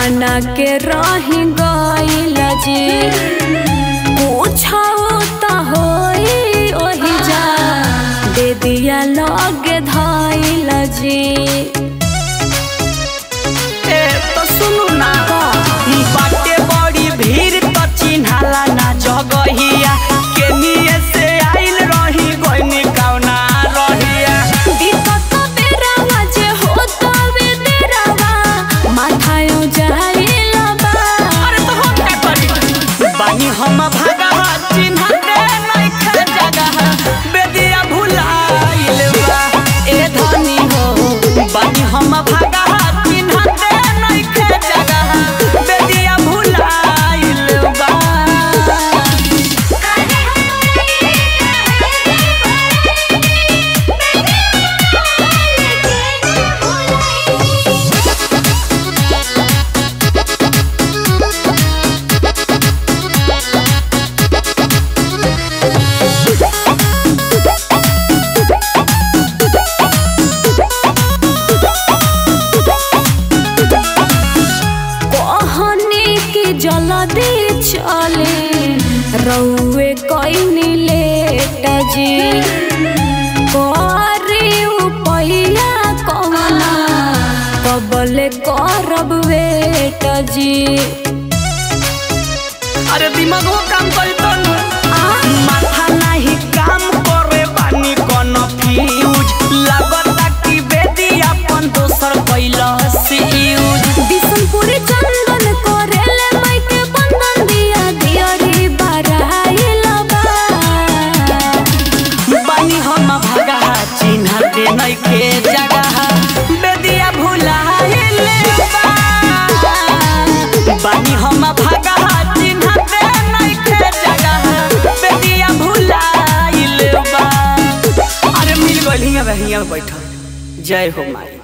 बना के रही गइल जी पूछो त होई ओही जा दे दिया लगे धइल जी ए तो सुनु ना बाटे बड़ी भीड़ तो चिन्हाला ना जगहिया केनिए से आइल रही गइनी कौना रहिया दिक्कत बेरावा जे होता वे तेरावा माथायो जाइल बा अरे तो हम का करी बानी हम भागा चिन्हा दे नइखे जगह बेदिया भुलाइल बा ए धनी हो बानी हम भागा चिन्हा दे नइखे जगह बेदिया भुलाइल बा कहनी की जल्दी चले रउए कइनी लेट जी करी उपैया कवना कबले करब वेट जी अरे दिमागो काम करी तो माथा नाही काम करे बानी कोनो फ्यूज लागता कि बेदी अपन दोसर कैला से यूज बिशनपुरी चंदन करेले माइके बंधन दिया दियरी बराइल बा बानी हम भागा चिन्ह दे नइखे जगह बेदिया भुलाइले बा बानी हम भागा चिन्ह दे नइखे जगह बेदिया भुलाइले बा अरे मिल गइल हियां बे हियां बैठल जय हो माई